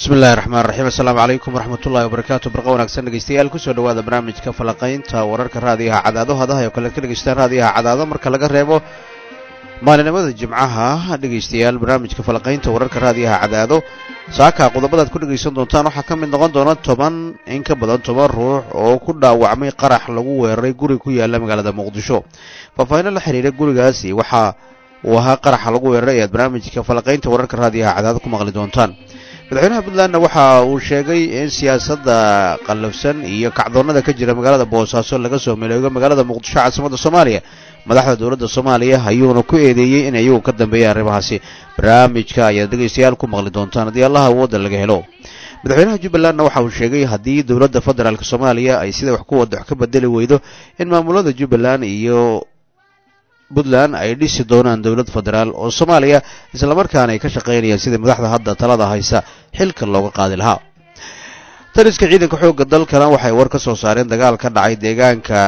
bismi illahi raxmaan raxiim assalaamu calaykum waraxmatullahi wabarakaatu barqa wanaagsan dhegeystayaal kusoo dhawaada barnaamijka falaqaynta wararka raadiyaha cadaado hadaha oo kale ka dhegeystaan raadiyaha cadaado marka laga reebo maalinimada jimcaha dhegeystayaal barnaamijka falaqaynta wararka raadiyaha cadaado saaka qodobadaad ku dhegeysan doontaan waxaa ka mid noqon doona toban in ka badan toban ruux oo ku dhaawacmay qarax lagu weeraray guri ku yaala magaalada muqdisho faahfaahinno la xiriira gurigaasi waxa uu ahaa qaraxa lagu weeraray ayaad barnaamijka falaqaynta wararka raadiyaha cadaado ku maqli doontaan madaxweynaha puntlandna waxa uu sheegay in siyaasadda qallafsan iyo kacdoonnada ka jira magaalada boosaaso laga soo mileego magaalada muqdisho caasimadda soomaaliya madaxda dowladda soomaaliya ayuuna ku eedeeyey in iyagu ka dambeeyay arrimahaasi barnaamijka ayaad dhegaystayaal ku maqli doontaan haddii allaha awoodda laga helo madaxweynaha jubbalandna waxa uu sheegay haddii dowladda federaalk soomaaliya ay sida wax ku wada wax ka bedeli weydo in maamulada jubbaland iyo puntland ay dhisi doonaan dowlad federaal oo soomaaliya islamarkaana ay ka shaqaynayaan sidii madaxda hadda talada haysa xilka looga qaadi lahaa taliska ciidanka xoogga dalkana waxay war ka soo saareen dagaal ka dhacay deegaanka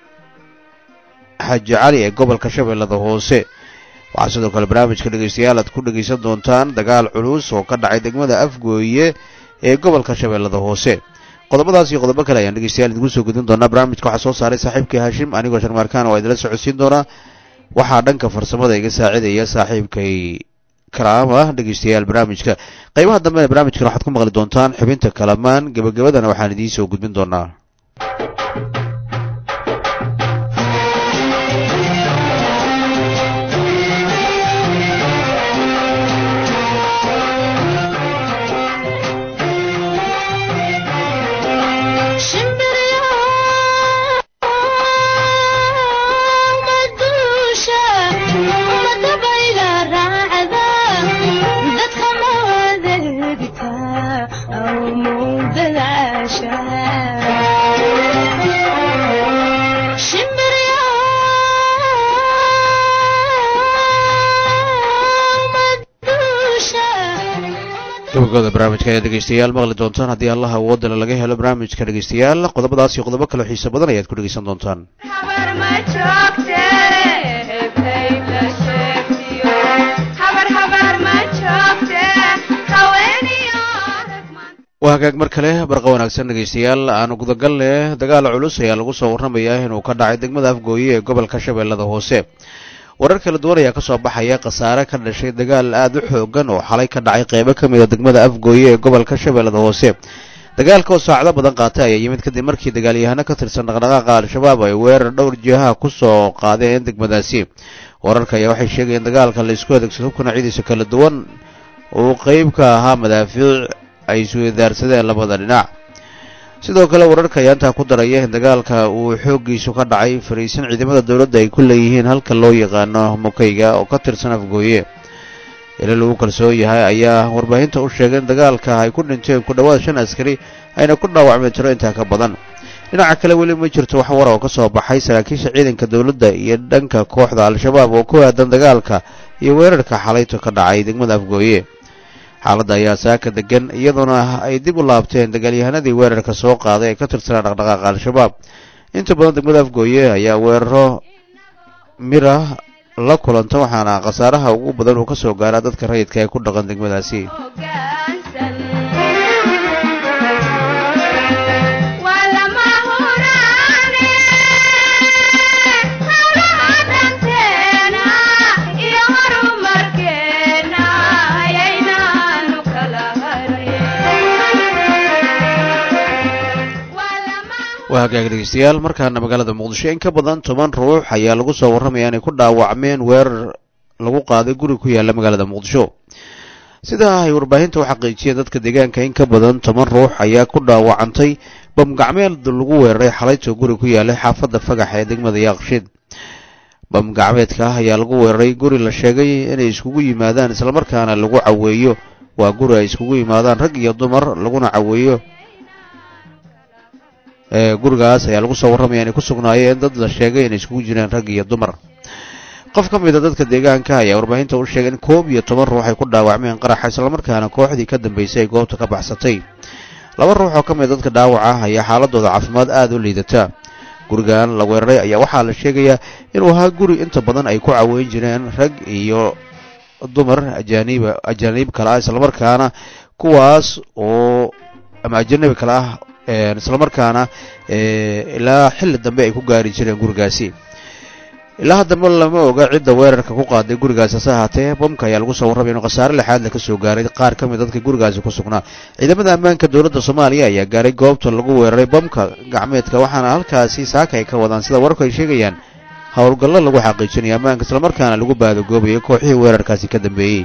xaji cali ee gobolka shabeellada hoose waxaa sidoo kale barnaamijka dhegeystayaal aad ku dhegeysan doontaan dagaal culus oo ka dhacay degmada afgooye ee gobolka shabeellada hoose qodobadaas iyo qodobo kale ayaan dhegeystayaal idinku soo gudin doonaa barnaamijka waxaa soo saaray saaxiibkii haashim anigoo sharmaarkaan oo idinla socodsiin doonaa waxaa dhanka farsamada iga saacidaya saaxiibkay karaama dhegeystayaal barnaamijka qaybaha dambena barnaamijkan waxaad ku maqli doontaan xubinta kalamaan gebagabadana waxaan idiin soo gudbin doonaa gabagabada barnaamijka ayaad dhegeystayaal maqli doontaan haddii allaha awoodale laga helo barnaamijka dhegeystayaal qodobadaas iyo qodobo kaleo xiise badan ayaad ku dhegeysan doontaan waa hagaag mar kale barqa wanaagsan dhegeystayaal aanu gudagalne dagaal culus ayaa lagu soo warramayaa inuu ka dhacay degmada afgooye ee gobolka shabeellada hoose warar kala duwan ayaa ka soo baxaya khasaare ka dhashay dagaal aada u xoogan oo xalay ka dhacay qeybo ka mid a degmada afgooye ee gobolka shabeellada hoose dagaalka oo saacdo badan qaatay ayaa yimid kadib markii dagaalyahano ka tirsan dhaqdhaqaaqa al-shabaab ay weerar dhowr jihaha ku soo qaadeen degmadaasi wararka ayaa waxay sheegayeen dagaalka la isku adeegsado hubka noocyadiisa kala duwan uu qeyb ka ahaa madaafiic ay isweydaarsadeen labada dhinac sidoo kale wararka ayaa intaa ku daraya in dagaalka uu xooggiisu ka dhacay fariisin ciidamada dowladda ay ku leeyihiin halka loo yaqaano mukayga oo ka tirsan afgooye ila lagu kalsoon yahay ayaa warbaahinta u sheegay in dagaalka ay ku dhinteen ku dhowaad shan askari ayna ku dhaawacmeen tiro intaa ka badan dhinaca kale weli ma jirto wax war oo ka soo baxay saraakiisha ciidanka dowladda iyo dhanka kooxda al-shabaab oo ku aadan dagaalka iyo weerarka xalayto ka dhacay degmada afgooye xaaladda ayaa saaka degan iyadoona ay dib u laabteen dagaalyahanadii weerarka soo qaaday ee ka tirsanaa dhaqdhaqaaqa al-shabaab inta badan degmada afgooye ayaa weeraro mira la kulanta waxaana khasaaraha ugu badan uu ka soo gaaraa dadka rayidka ee ku dhaqan degmadaasi waa hagaag dhegeystayaal markaana magaalada muqdisho in ka badan toban ruux ayaa lagu soo warramaya inay ku dhaawacmeen weerar lagu qaaday guri ku yaalla magaalada muqdisho sidaa ay warbaahinta u xaqiijiyeen dadka deegaanka in ka badan toban ruux ayaa ku dhaawacantay bamgacmeed lagu weeraray xalayto guri ku yaallay xaafadda fagax ee degmada yaaqshiid bamgacmeedka ayaa lagu weeraray guri la sheegay inay iskugu yimaadaan islamarkaana lagu caweeyo waa guri ay iskugu yimaadaan rag iyo dumar laguna caweeyo gurigaas ayaa lagu soo warramaya inay ku sugnaayeen dad la sheegay inay iskugu jireen rag iyo dumar qof ka mid a dadka deegaanka ayaa warbaahinta u sheegay in koob iyo toban ruux ay ku dhaawacmeen qaraxa islamarkaana kooxdii ka dambeysay ay goobta ka baxsatay laba ruux oo ka mid a dadka dhaawaca ayaa xaaladooda caafimaad aada u liidata gurigan la weeraray ayaa waxaa la sheegayaa inuu ahaa guri inta badan ay ku caweyn jireen rag iyo dumar ajaaniib ajaaniib kale ah islamarkaana kuwaas oo ama ajanabi kale ah islamarkaana ilaa xilli dambe ay ku gaari jireen gurigaasi ilaa haddaba lama oga cidda weerarka ku qaaday gurigaasi hase ahaatee bamka ayaa lagu soo warramay inuu khasaare lixaad la ka soo gaaray qaar ka mid dadka gurigaasi ku sugnaa ciidamada ammaanka dowladda soomaaliya ayaa gaaray goobta lagu weeraray bamka gacmeedka waxaana halkaasi saaka ay ka wadaan sida wararku ay sheegayaan howlgallo lagu xaqiijinayo ammaanka islamarkaana lagu baadagoobayo kooxihii weerarkaasi ka dambeeyey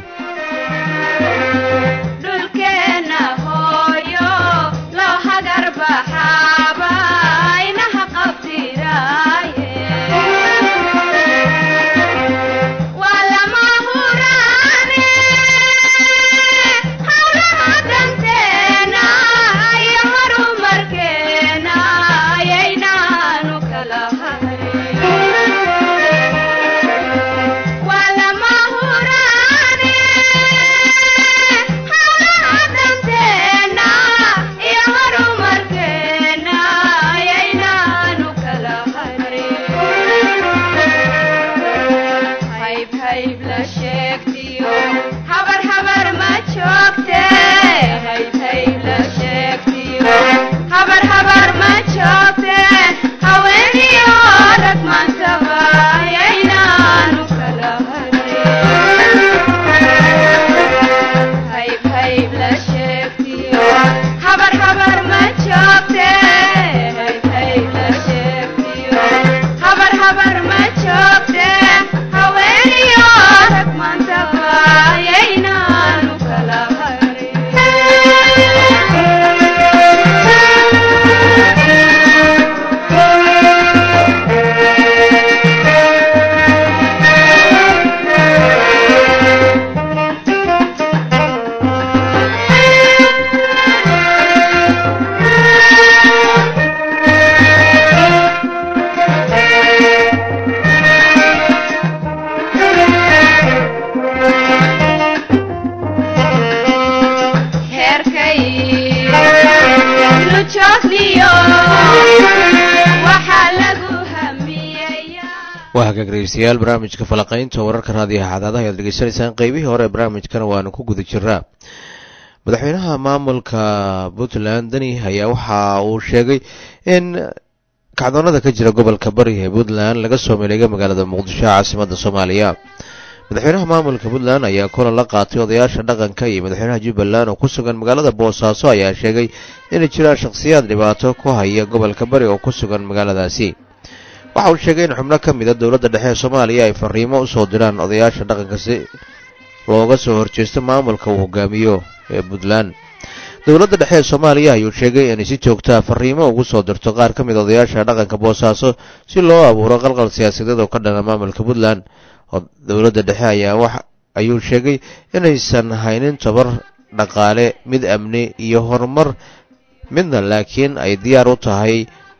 waa hagaag dhegeystayaal barnaamijka falaqaynta wararka raadiyaha cadaadaha ayaad dhegeysanaysaan qeybihii hore ee barnaamijkana waanu ku guda jiraa madaxweynaha maamulka puntland deni ayaa waxa uu sheegay in kacdoonada ka jira gobolka bari ee puntland laga soo maleegay magaalada muqdisho caasimadda soomaaliya madaxweynaha maamulka puntland ayaa kulan la qaatay odayaasha dhaqanka iyo madaxweynaha jubbaland oo ku sugan magaalada boosaaso ayaa sheegay inay jiraan shakhsiyaad dhibaato ku haya gobolka bari oo ku sugan magaaladaasi waxa uu sheegay in xubno ka mida dowladda dhexe ee soomaaliya ay fariimo u soo diraan odayaasha dhaqanka si looga soo horjeesto maamulka uu hogaamiyo ee puntland dowladda dhexe ee soomaaliya ayuu sheegay inay si joogtaa fariimo ugu soo dirto qaar ka mid odayaasha dhaqanka boosaaso si loo abuuro qalqal siyaasadeed oo ka dhana maamulka puntland dowladda dhexe ayaa wax ayuu sheegay inaysan haynin tabar dhaqaale mid amni iyo horumar midna laakiin ay diyaar u tahay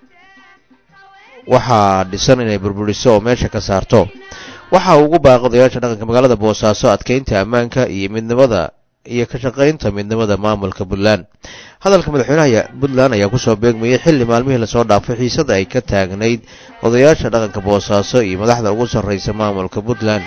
waxaa dhisan inay burburiso oo meesha ka saarto waxa uu ugu baaqay odayaasha dhaqanka magaalada boosaaso adkeynta ammaanka iyo midnimada iyo ka shaqaynta midnimada maamulka puntland hadalka madaxweynaha puntland ayaa kusoo beegmayay xilli maalmihii lasoo dhaafay xiisada ay ka taagnayd odayaasha dhaqanka boosaaso iyo madaxda ugu sarreysa maamulka puntland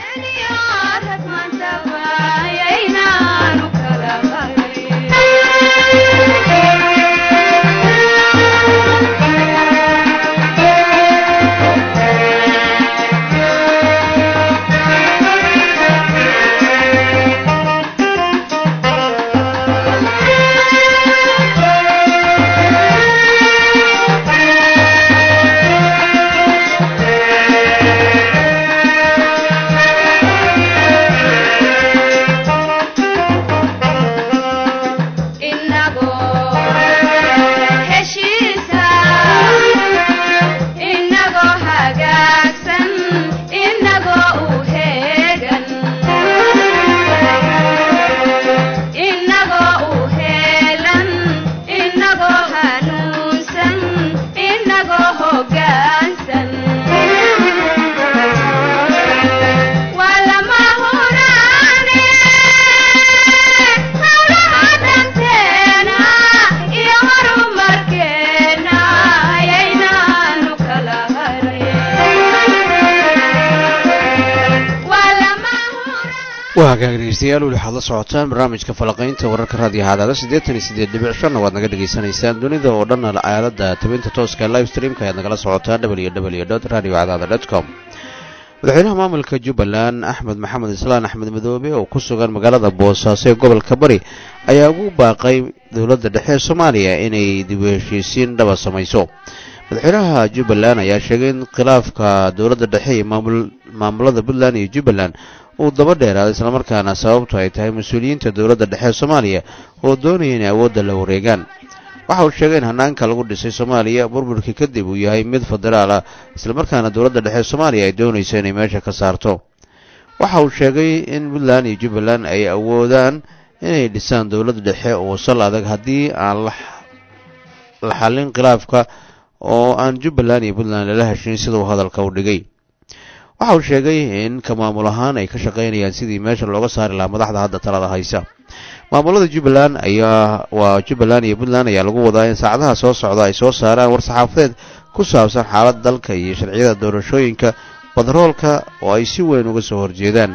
waa hagaag dhegeystayaal weli waxaad la socotaan barnaamijka falaqaynta wararka raadiyo haadaada siddeetan iyo siddeed dhibic shanna waad naga dhegaysanaysaan dunida oo dhan aalada tabinta tooska live streamka ayaad nagala socotaan w w dot radio cadaada dot com madaxweynaha maamulka jubbaland axmed maxamed islaan axmed madoobe oo ku sugan magaalada boosaaso ee gobolka bari ayaa ugu baaqay dowladda dhexe ee soomaaliya inay dib u heshiisiin dhaba samayso madaxweynaha jubbaland ayaa sheegay in khilaafka dowladda dhexe iyo maamulada puntland iyo jubbaland uu daba dheeraaday islamarkaana sababtu ay tahay mas-uuliyiinta dowladda dhexe ee soomaaliya oo doonaya inay awoodda la wareegaan waxa uu sheegay in hanaanka lagu dhisay soomaaliya burburkii kadib uu yahay mid federaal ah islamarkaana dowladda dhexe ee soomaaliya ay doonayso inay meesha ka saarto waxa uu sheegay in puntland iyo jubbaland ay awoodaan inay dhisaan dowladda dhexe oo sal adag haddii aan la xallin khilaafka oo aan jubbaland iyo puntland lala heshin sida uu hadalka u dhigay waxa uu sheegay in ka maamul ahaan ay ka shaqaynayaan sidii meesha looga saari lahaa madaxda hadda talada haysa maamulada jubbaland ayaa waa jubbaland iyo puntland ayaa lagu wadaa in saacadaha soo socda ay soo saaraan war saxaafadeed ku saabsan xaaladda dalka iyo sharciyada doorashooyinka badaroolka oo ay si weyn uga soo horjeedaan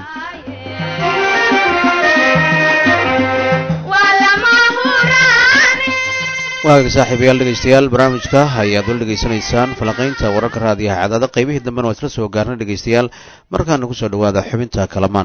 waagaga saaxiibayaal dhegaystayaal barnaamijka ayaad wala dhegaysanaysaan falaqaynta wararka raadiyaha cadaada qaybihii dambena waa isla soo gaarnay dhegaystayaal markaana kusoo dhawaada xubinta kalamaan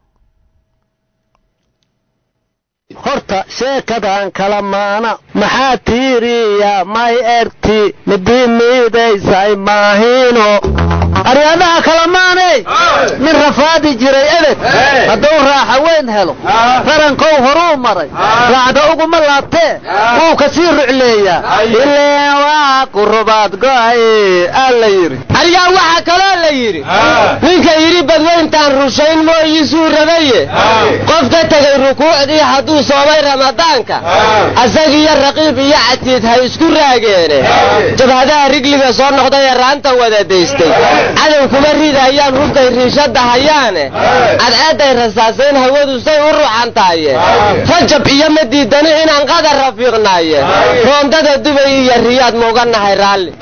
horta sheekadan kala maana maxaa tiiriya may erti midii miidaysay maahino aryadaha kalamaaney nin rafaadi jiray ebed hadduu raaxa weyn helo rarankow horuu maray raacda uguma laabtee wuu ka sii rucleeyaa ileen waa ku rubaad go'ay aa la yidhi aryaa waxaa kaloo la yidhi ninka yidhi badweyntaan rushayn mooyiisuu rabaye qof ka tegay rukuucdii hadduu soomay ramadaanka asagiyo raqiib iyo catiid hay isku raageene jabhadaha rigliga soo noqday ee raanta wada daystay cadow kuma ridayaan hubtay riishadda hayaane cadceedday rasaasayn hawadu say u ruxan tahaye rajab iyo ma diidani inaan qadar rafiiqnaaye roondada dubay iyo riyaad mauga nahay raalli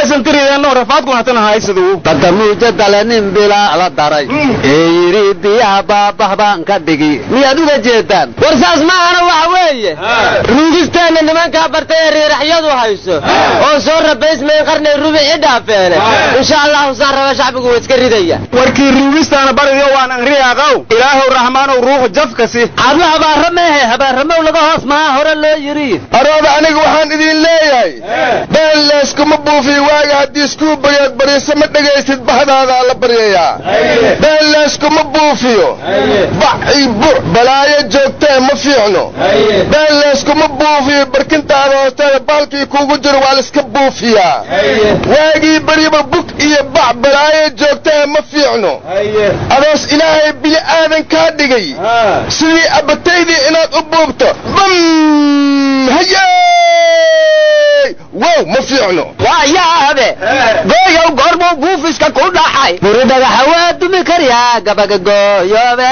badda muujadale nin bilaa la daray ee yidhi biyaha baabah baan ka dhigi miyaad uga jeedaan war saas maahana waxa weeye ruugisteenna nimankaa bartay ee riiraxyadu hayso oo soo rabaysmayn qarnay rubici dhaafeene insha allahu saan raba shacbigu waa iska ridaya warkii ruugistaana bariyo waan angriyaaqow ilaahow raxmaanow ruuxu jafkasi cadla habaara meehe habaaramow laga hoos mahaa hore loo yidhi arooda aniga waxaan idin leeyahay been leeskuma buufiyo waaga haddii iskuu baryood bariisa ma dhegaysid bahdaada la baryayaa been leeskuma buufiyo bac ii buc balaayo joogtee ma fiicno been leeskuma buufiyo barkintaada hoosteeda baalkii kuugu jiro waa laiska buufiyaa waagii beriba bug iyo bac balaayo joogtee ma fiicno adoos ilaahay bili aadan kaa dhigay sidii abataydii inaad u buubto bam hayey wow ma fiicno waa yaabe gooyow goormuu buufiska ku dhaxay buri dhagaxa waa dumi karyaa gabaga gooyoobe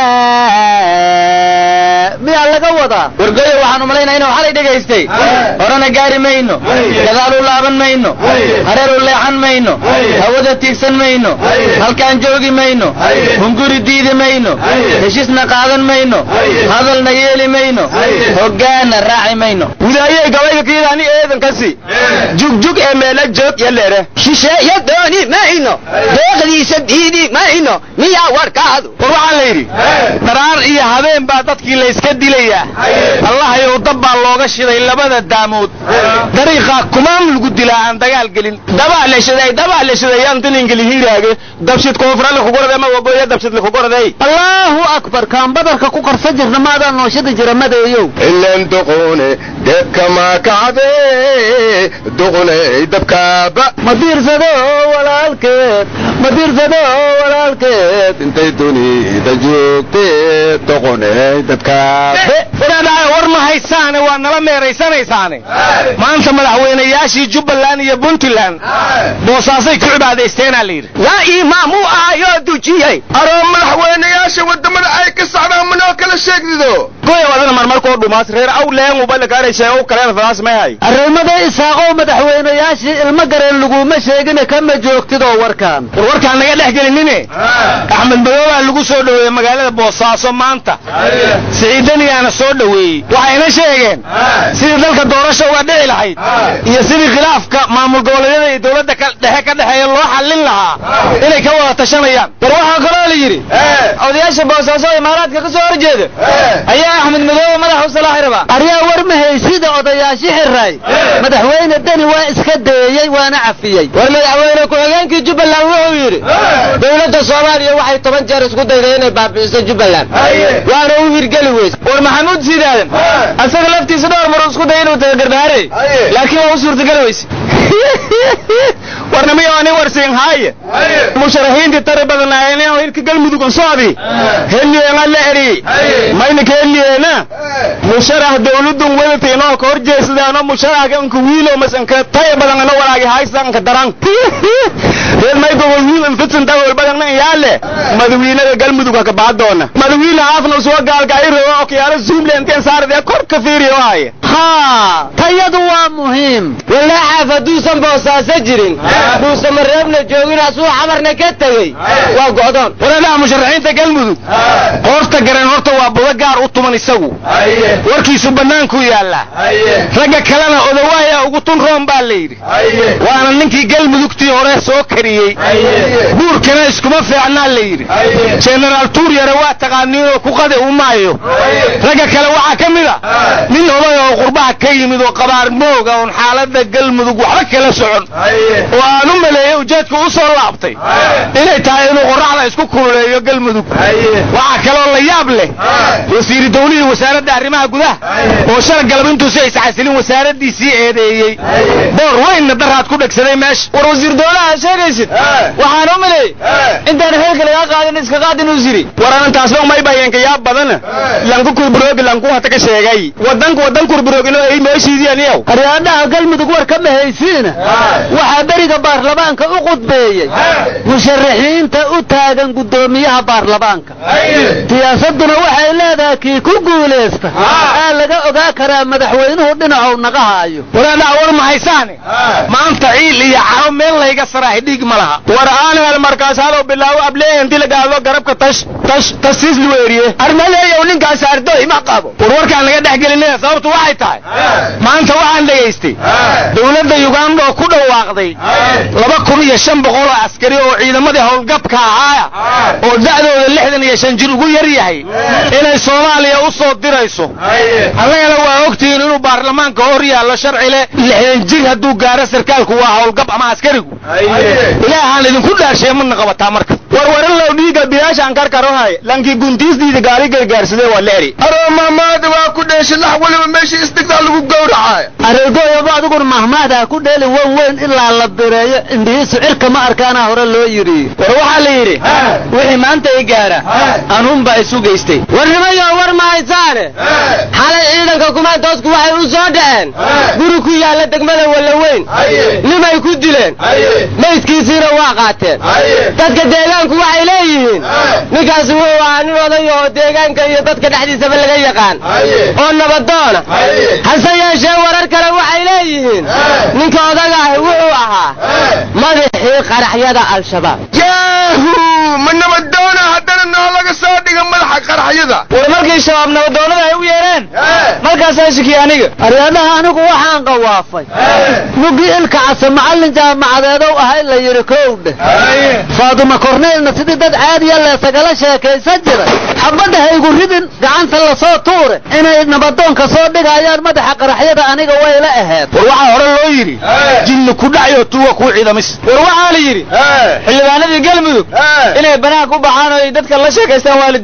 miyaa laga wadaa wargoyo waxaan umalaynaa inuu xalay dhegaystay horena gaari mayno gadaal u laaban mayno hareer u leexan mayno hawada tiigsan mayno halkaan joogi mayno hunguri diidi mayno heshiisna qaadan mayno hadalna yeeli mayno hoggaanna raaci mayno widaayey gabayga kiidaani eedankasi jugjug ee meela joog yaleere shisheeyo dooni mayno deeqdiisa diidi mayno miyaa warkaadu war waxaa la yidhi daraar iyo habeen baa dadkii layska dilayaa allahayow dab baa looga shiday labada daamood dariiqaa kumaan lagu dilaa aan dagaal gelin dabaa la shiday dabaa la shiday aan dilingeli hiiraage dabshid koonfurale kugorade ma wagoya dabshid likugorday allaahu akbar kaan badarka ku qarsan jirna maadaan nooshada jira madeeyow ilan duqune deebka maa kacde duquney dabkaaba ma diirsado walaalkeed ma diirsado walaalkeed intay dunida joogtee duquney dabkaabe wadaadhaay war ma haysaane waa nala meeraysanaysaane maanta madaxweynayaashii jubbaland iyo puntland boosaasay ku cibaadaysteenaa la yidhi yaa imaam u ahayoo dujiyey aroo madaxweynayaasha waddamada ay ka socdaan manoo kala sheegdido goya wadana marmarkoo dhumaas reer aw leengubalakaarayshee kaleen fadaas may hay arrimada isaaqow madaxweynayaashii ilmo gareen laguma sheegine kama joogtidoo warkaan war warkaan naga dhex gelinine axmed madoobaa lagu soo dhoweeyey magaalada boosaaso maanta siciidaniyaana soo dhoweeyey waxayna sheegeen sidii dalka doorasha uga dhici lahayd iyo sidii khilaafka maamul goboleedyada iyo dowladda dhexe ka dhexeeya loo xallin lahaa inay ka wada tashanayaan war waxaa kaloo la yidhi odayaasha boosaaso imaaraadka ka soo horjeeda ayaa axmed madoobe madaxa u salaaxi rabaa aryaa war ma haysida odayaashi xiray madaxweyne deni waa iska deeyey waana cafiyey war madaxweyne ku-xigeenkii jubbaland wuxuu yidhi dowladda soomaaliya waxay toban jeer isku dayday inay baabi'iso jubbaland waana u hirgeli weyse war maxamuud siidaadan asaga laftiisa dhowr maruu isku daya inuu taga garbaare laakiin waa u suurtageli weyse warnamiyo ani warsiin haaye musharaxiintii tari badanaayeen hirka galmudug soodi heliyeena la eri maynaka heliyeena musharax dowladun wadatiinoo ka hor jeesadaano musharaxka wiilo masanka taya badangana walaagi haysanka daran reer maygogol wiil infitsin dagol badangna yaale madawiinada galmudug ka baadoona madawiina haafna soo gaalka ay rabo okiyaalo zoomle inteen saarade kor ka fiiriyo waaye haa tayadu waa muhiim walaaxaaf hadduusan boosaaso jirin duusama reebna joogin asuu xamarna ka tegey waa go'doon wareedhaha musharaxiinta galmudug qoorta gareen horta waa budo gaar u tuman isagu warkiisu bannaankuu yaallaa ragga kalena odawaaya ugu tun roon baa la yidhi waana ninkii galmudugtii hore soo kariyey buurkana iskuma fiicnaa la yidhi jenaraal tuuryare waa taqaaniinoo ku qade u maayo ragga kale waxaa ka mid a nin oday oo qurbaha ka yimid oo qabaar mooga oon xaaladda galmudug waxba kala socon oo aan u maleeyey ujeedku u soo laabtay inay tahay inuu qorraxda isku kululeeyo galmudug waxaa kaloo la yaab leh wasiiri dawlihii wasaaradda arrimaha gudaha oo shala galab intuusi ay saxasilin wasaaraddiisii eedeeyey boor weynna daraad ku dhegsaday meesha war wasiir dawlaha sheegaysid waxaan u maleeyey intaan xilka lagaa qaadin iska qaad inuu siri war arintaasna umay bayeenka yaab badana lanku kurburoogi lanku hata ka sheegay wadanku wadan kurburoogino ay meeshiidianiyow aryaadhaha galmudug war kama haysiina waxaa beriga baarlamaanka u qudbeeyey musharaxiinta u taagan guddoomiyaha baarlamaanka siyaasadduna waxay leedahay kii ku guulaysta aa laga ogaa karaa madaxweynuhu dhinacow naga haayo waraadhaha war ma haysaane maanta ciil iyo caro meel layga saraahay dhiig ma laha war aan hel markaas halow bilaawo ablee inti la gaado garabka tash tash tasiis luweeriye armaleeyow ninkaas ardoy ma qabo war warkaan laga dhex gelinaya sababtu waxay tahay maanta waxaan dhegaystay dowladda yuganda oo ku dhawaaqday laba kun iyo shan boqol oo askari oo ciidamadii howlgabka ahaaya oo da'dooda lixdan iyo shan jir ugu yar yahay inay soomaaliya u soo dirayso annagana waa ogtihiin inuu baarlamaanka hor yaallo sharci leh lixdan jir hadduu gaaro sarkaalku waa howlgab ama askarigu ilaahaan idinku dhaarshay mana qabataa marka warwaran low dhiiga biyaashaan karkarohay lankii guntiisdiida gaari gargaarsadee waa la eri aroo mahmaada waa ku dheeshay lax waliba meeshii istigdaa lagu gowracay areegooyaba adigun mahmaadaa ku dheelin wan weyn ilaa la bireeyo indhihiisu cirka ma arkaana hore loo yidhi war waxaa la yidhi wixii maanta i gaara anuunbaa isu geystay warnimayo war ma haysaane xalay ciidanka kumaantoosku waxay u soo dhaceen guri ku yaalla degmada wallaweyn nimay ku dileen maydkiisiina waa qaateen dadka deegaanku waxay leeyihiin ninkaasi wuxuu ahaa nin oday oo deegaanka iyo dadka dhexdiisaba laga yaqaan oo nabadoona hase yeeshee warar kale waxay leeyihiin ninka odaga ahi wuxuu ahaa madaxii qaraxyada al-shabaab yaahu ma nabadoona haddana noo laga soo dhiga madaxa qaraxyada war markii shabaab nabadoonnada ay u yeedheen markaasaa shikiye aniga aryaadhaha anigu waxaan qawaafay mugii ilka case macallin jaamacadeedow ahay la yidhi kowdhe faaduma korneylna sidii dad caadiya leesagala sheekaysan jiray xabadda haygu ridin gacanta lasoo tuure inay nabadoonka soo dhigayaan madaxa qaraxyada aniga way la aheed war waxaa hore loo yidhi jinni ku dhacyo tuuga kuu ciidamis war waxaa la yidhi xildhibaanadii galmudug inay banaanka u baxaan oo ay dadka la sheekaystaan waa la diiday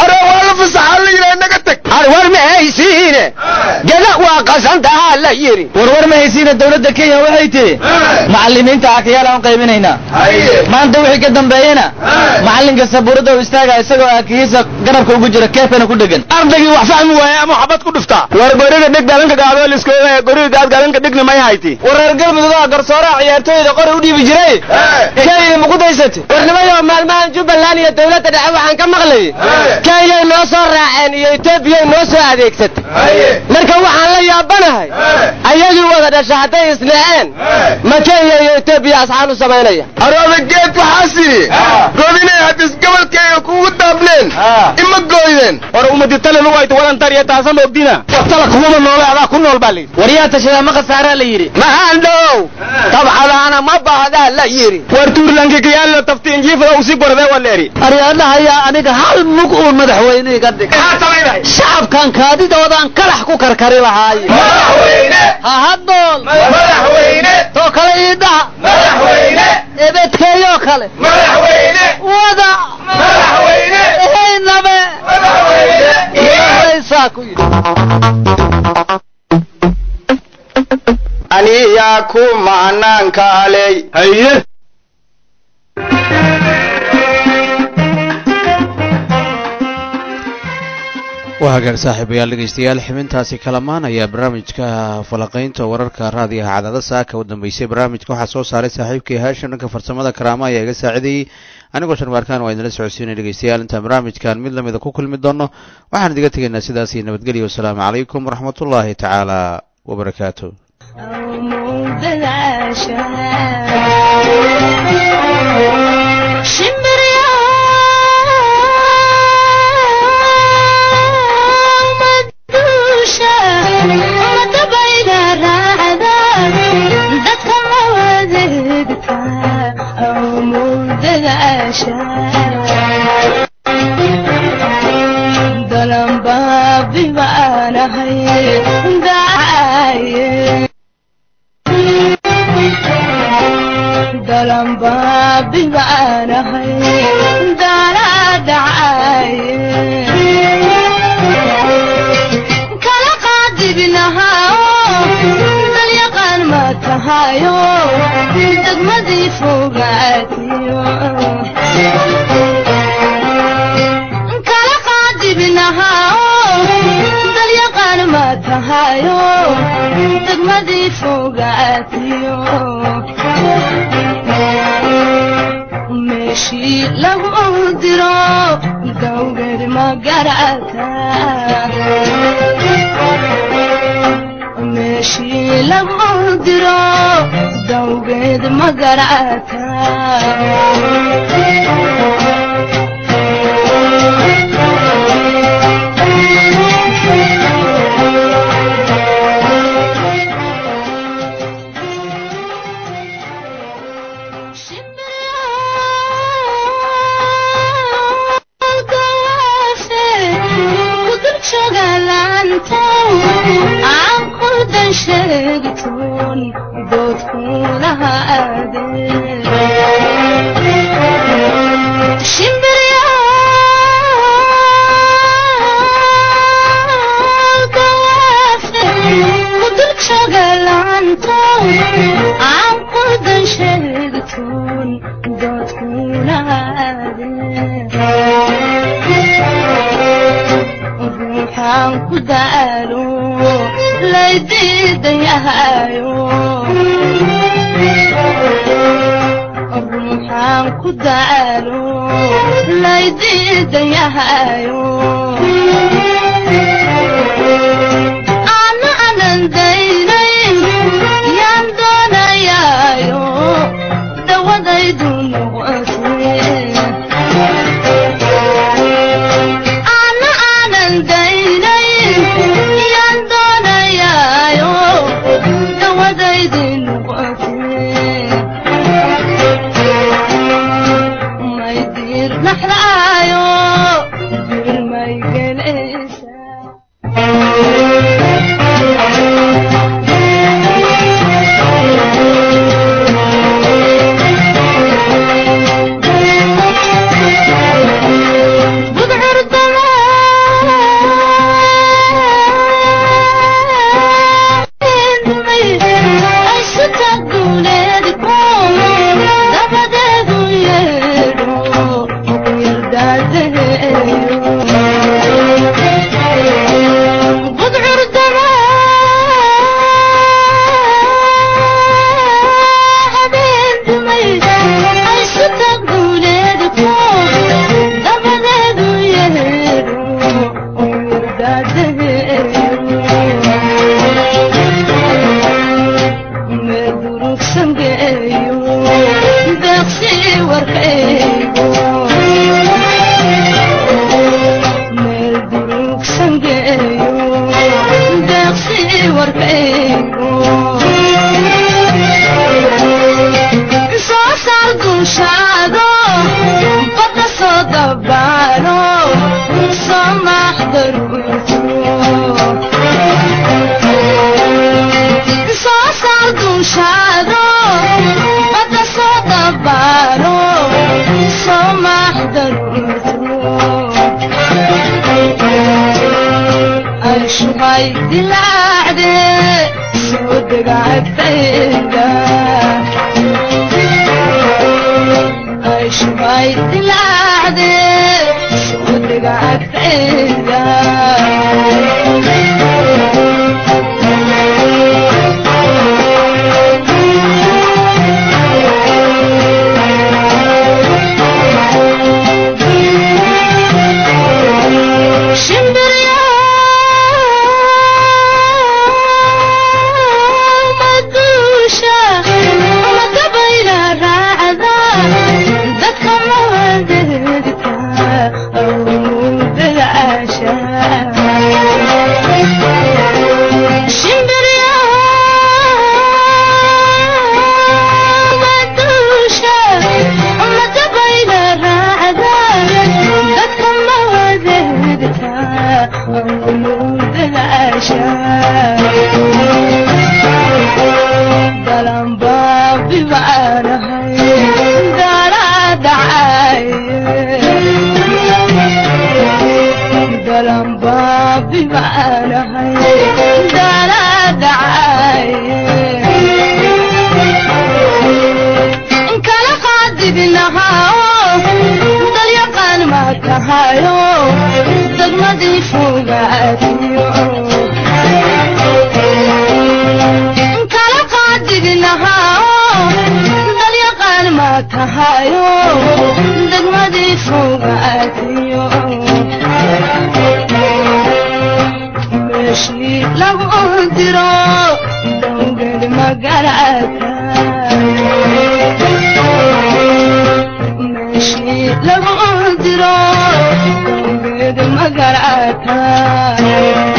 hore waa la fasaxaa la yidhaha naga tag war ma haysiine gada waa qasantahaa la yidhi warwar ma haysiina dowladda kenya waxay tihi macallimiinta akayaal aan qaybinaynaa maanta wixii ka dambeeyena macallinka sabuuradda u istaaga isagoo aakihiisa garabka ugu jira keefana ku dhegan ardaygii wax fahmi waaye ama xabad ku dhuftaa war goriga dhig galanka gaadoliskooda goriga gaad galanka dhigna may hayti war reer galmudug garsooraha ciyaartooyda qori u dhiibi jiray kenya ma ku daysatay warnimayo maalmahan jubbaland iyo dowladda dhexe waxaan ka maqlayay kenyay noo soo raaceen iyo etoobiyay noo soo adeegsatay marka waxaan la yaabanahay ayagii wada dhasha hadday isnaceen ma kenya iyo etoobiya asxaan u samaynaya arooda geed waxaas yidhi godinay haddis gobolkayga kugu daabneen ima gooydeen war umaditale lugayta walantar iyo taasa moogdina watala kumama noole adaa ku nool baa layidhi war yaa tashadaa ma khasaaraa la yidhi mahandhow tabcadaana ma baahdaa la yidhi war tuurlanki kayaalo taftiin jiifada usi gordee waleeri aryadhahayaa aniga hal mug uun madaxweyne iga dhig shacabkan kaadidoodaan kalax ku karkari lahaaye ha haddool too kale iidhaha ebedkeeyoo kale wada ehaynabe ilaahay ku yidhi aniyaa ku macnaankaaley haye waa hagaag saaxiibayaal dhegaystayaal xibintaasi kalamaan ayaa barnaamijka falaqaynta wararka raadiyaha cadada saaka u dambeysay barnaamijka waxaa soo saaray saaxiibkii haashan dhanka farsamada karaama ayaa iga saacidayey anigoo sharmaarkaan waa idinla socodsiinay dhegaystayaal intaan barnaamijkan mid lamida ku kulmi doono waxaan idiga tegaynaa sidaas iyo nabadgelyo wasalaamu calaykum waraxmatullaahi tacaala wabarakaatu daygo soo saar dushaado badda soo dabaalo soo maxdarbuto soo saar dushaado badda soo dabaalo soo maxdarbuto ashubay dilaacde soo degacadayda ashubay dilaacde soo degacadayda kala qaadibinahaa dalyaqaan ma tahayo degmadii fogaadiyo kala qaadibinahaa dalyaqaan ma tahayo degmadii fogaadiyo meeshii lagu diro dowged magarata meeshii lagu diro dowged magarata